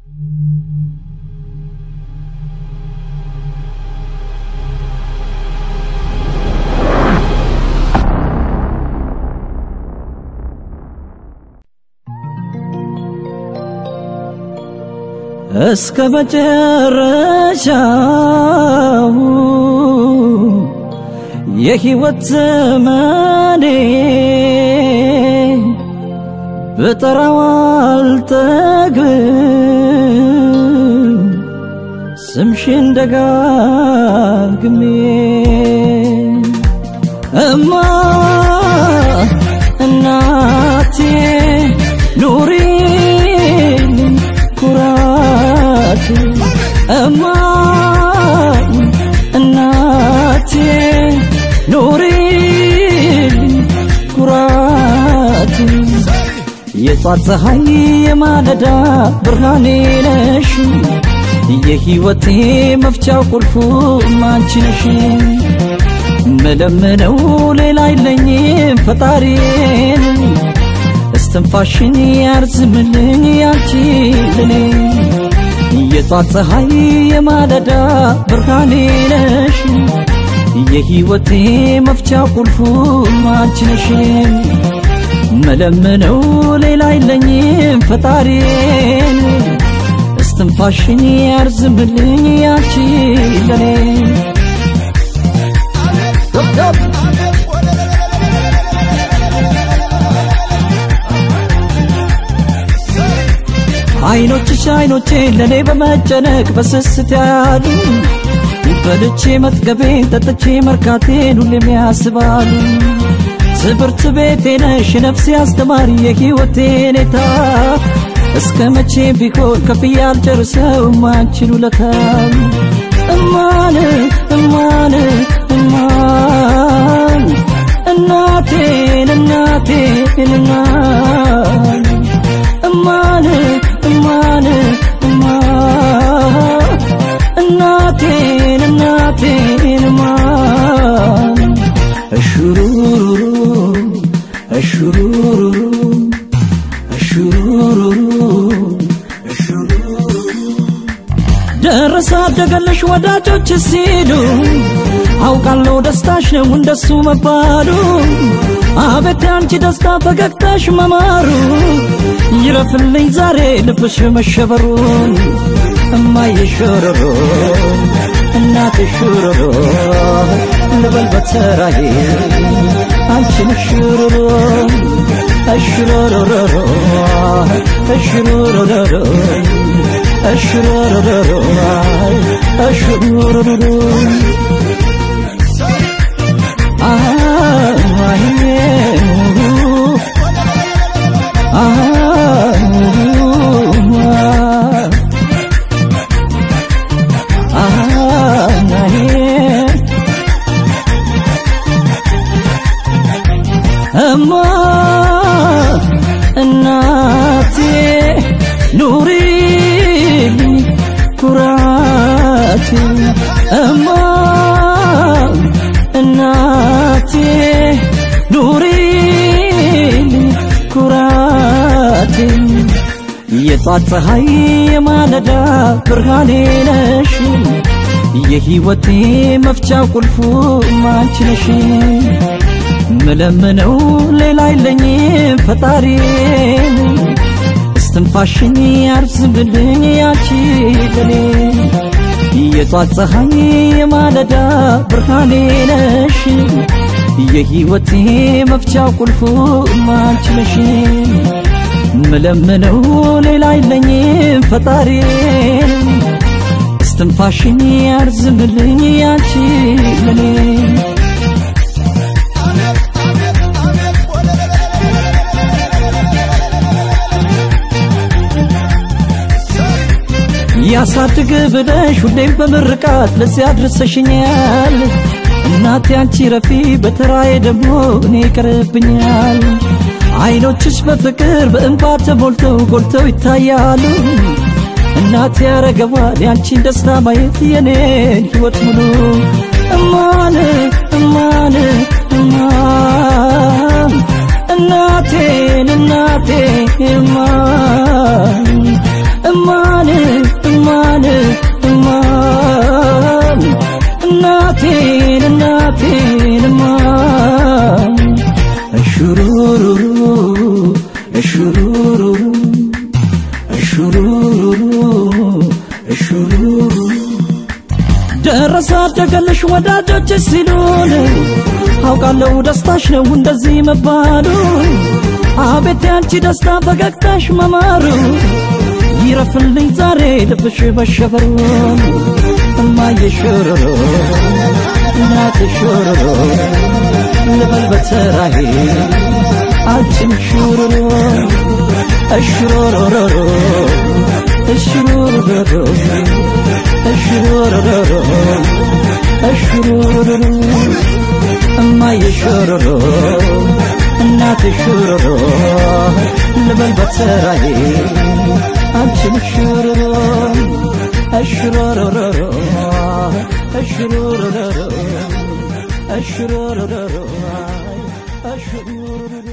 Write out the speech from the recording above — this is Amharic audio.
እስከ መጨረሻው የሕይወት ዘመኔ ብጠራው አልጠግብም ስምሽን ደጋግሜ እማ እናቴ ኑሪልኝ ኩራት እማ እናቴ ኑሪልኝ ኩራት የጧት ፀሐይ የማለዳ ብርሃኔ ነሽ የሕይወቴ መፍቻው ቁልፉ አንቺ ነሽ መለምነው ሌላ የለኝም ፈጣሪን እስትንፋሽን ያርዝምልኝ ያንቺ ለኔ የጧት ፀሐይ የማለዳ ብርሃኔ ነሽ የሕይወቴ መፍቻ ቁልፉ አንቺ ነሽ መለምነው ሌላ የለኝም ፈጣሪን እስትንፋሽን ያርዝምልኝ ያንቺ ለኔ አይኖችሽ አይኖቼ ለኔ በመጨነቅ በስስት ያሉ በልቼ መጥገቤን ጠጥቼ መርካቴን ሁሌም ያስባሉ ትምህርት ቤቴ ነሽ ነፍሴ አስተማሪ የሕይወቴ ኔታ እስከ መቼ ቢሆን ከፍዬ አልጨርሰው አንቺን ውለታ እማን እማን እማን እናቴን እናቴን እናን እማን እማን እማን እናቴን እናቴን እማን እሹሩሩሩ እሹሩሩሩ እሹሩሩሩ ደረሰ አደገለሽ ወዳጆች ሲሉ አውቃለሁ ደስታሽ ነው እንደሱ መባሉ አቤት ያንቺ ደስታ ፈገግታሽ መማሩ ይረፍልኝ ዛሬ ልብሽ መሸበሩን እማዬ ሾሮሮ እናቴ ሾሮሮ ልበል በተራዬ አንቺን ሾሮሮ እሽሮሮሮሮ እሽሮሮሮሮ እሽሮሮሮሮ እሽሮሮሮሮ እማ እናቴ ኑሪልኝ ኩራቴ እማ እናቴ ኑሪልኝ ኩራቴ የጧት ፀሐይ የማለዳ ብርሃኔ ነሽ የሕይወቴ መፍቻ ቁልፉ አንቺ ነሽ ምለምነው ሌላ የለኝም ፈጣሪን እስትንፋሽን ያርዝምልኝ ያቺ ለኔ የጧት ፀሐይ የማለዳ ብርሃኔ ነሽ የሕይወቴ መፍቻ ቁልፉ አንቺ ነሽ ምለምነው ሌላ የለኝም ፈጣሪን እስትንፋሽን ያርዝምልኝ ያቺ ለኔ ያሳድግ ብለሽ ሁሌም በምርቃት ለዚያ አድርሰሽኛል። እናቴ አንቺ ረፊ በተራዬ ደግሞ እኔ ይቀርብኛል። አይኖችሽ በፍቅር በእንባ ተሞልተው ጎልተው ይታያሉ። እናቴ ያረገዋል ያንቺን ደስታ ማየት የኔን ሕይወት ሙሉ እማን እማን እማን እናቴን እናቴ እማን እማን እማን እማን እናቴን እናቴን እማን እሹሩሩሩ እሹሩሩሩ እሹሩሩሩ እሹሩሩሩ ደረሰ አደገልሽ ወዳጆች ሲሉን አውቃለሁ ደስታሽ ነው እንደዚህ መባሉ አቤት ያንቺ ደስታ ፈገግታሽ መማሩ ይረፍልኝ ዛሬ ልብሽ መሸበሩ እማዬ ሾሮሮ እናቴ ሾሮሮ ልበል በተራዬ አንቺም ሾሮሮ እሽሮሮሮሮ እሽሮሮሮሮ እሽሮሮሮሮ እሽሮሮሮ እማዬ ሾሮሮ እናቴ ሾሮሮ ልበል በተራዬ አንቺም ሾሮሮ እሽሮሮሮሮ እሽሮሮሮሮ እሽሮሮሮሮ እሽሮሮሮሮ